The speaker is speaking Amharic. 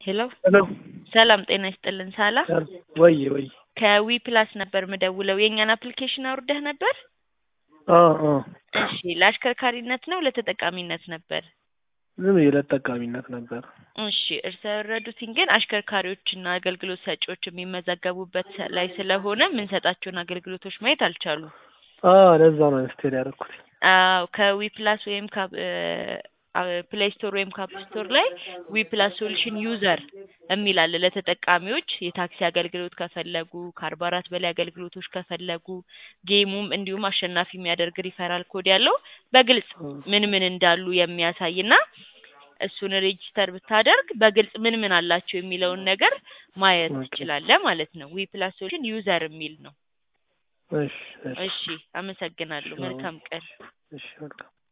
ሄሎ ሄሎ ሰላም ጤና ይስጥልን ሳላ ወይ ወይ ከዊ ፕላስ ነበር ምደውለው የእኛን አፕሊኬሽን አውርደህ ነበር አ አ እሺ ለአሽከርካሪነት ነው ለተጠቃሚነት ነበር ዝም ለተጠቃሚነት ነበር። እሺ እርስ ያወረዱትኝ ግን አሽከርካሪዎችና አገልግሎት ሰጪዎች የሚመዘገቡበት ላይ ስለሆነ የምንሰጣቸውን አገልግሎቶች ማየት አልቻሉም አ ለዛ ነው ስቴል ያደረኩት። አዎ ከዊ ፕላስ ወይም ፕሌይ ስቶር ወይም ካፕ ስቶር ላይ ዊ ፕላስ ሶሉሽን ዩዘር የሚል አለ ለተጠቃሚዎች የታክሲ አገልግሎት ከፈለጉ ከአርባ አራት በላይ አገልግሎቶች ከፈለጉ ጌሙም እንዲሁም አሸናፊ የሚያደርግ ሪፈራል ኮድ ያለው በግልጽ ምን ምን እንዳሉ የሚያሳይ እና እሱን ሬጂስተር ብታደርግ በግልጽ ምን ምን አላቸው የሚለውን ነገር ማየት ትችላለህ ማለት ነው። ዊ ፕላስ ሶሉሽን ዩዘር የሚል ነው። እሺ እሺ እሺ አመሰግናለሁ። መልካም ቀን። እሺ መልካም